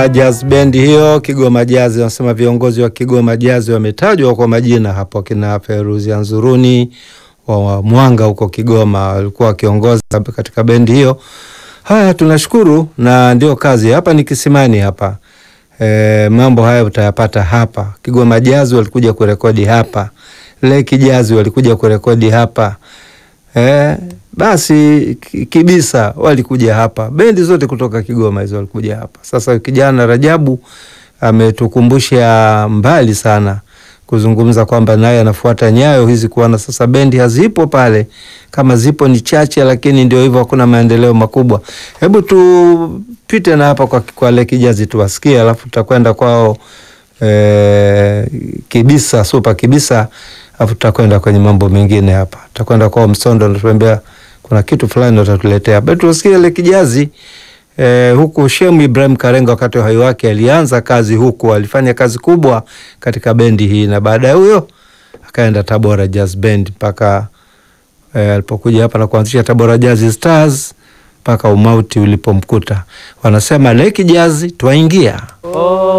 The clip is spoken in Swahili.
Jazz Band hiyo Kigoma Jazz, wanasema viongozi wa Kigoma Jazz wametajwa kwa majina hapo, kina Feruzi Anzuruni wa Mwanga huko Kigoma walikuwa wakiongoza katika bendi hiyo. Haya, tunashukuru na ndio kazi hapa ni kisimani hapa. E, mambo haya utayapata hapa. Kigoma Jazz walikuja kurekodi hapa, Leki Jazz walikuja kurekodi hapa e, basi Kibisa walikuja hapa, bendi zote kutoka Kigoma hizo walikuja hapa. Sasa kijana Rajabu ametukumbusha mbali sana kuzungumza kwamba naye anafuata nyayo hizi, kuona sasa bendi hazipo pale, kama zipo ni chache, lakini ndio hivyo, hakuna maendeleo makubwa. Hebu tupite na hapa kwa, kwa Leki Jazz tuwasikie, alafu tutakwenda kwao e, Kibisa Super Kibisa, alafu tutakwenda kwenye mambo mengine hapa, tutakwenda kwao Msondo, natuambia kuna kitu fulani watatuletea hapa. Tuwasikie Leki Jazz. Eh, huku Shemu Ibrahim Karenga wakati wa uhai wake alianza kazi huku, alifanya kazi kubwa katika bendi hii, na baadaye huyo akaenda Tabora Jazz Band mpaka eh, alipokuja hapa na kuanzisha Tabora Jazz Stars mpaka umauti ulipomkuta. Wanasema Leki Jazz twaingia. Oh.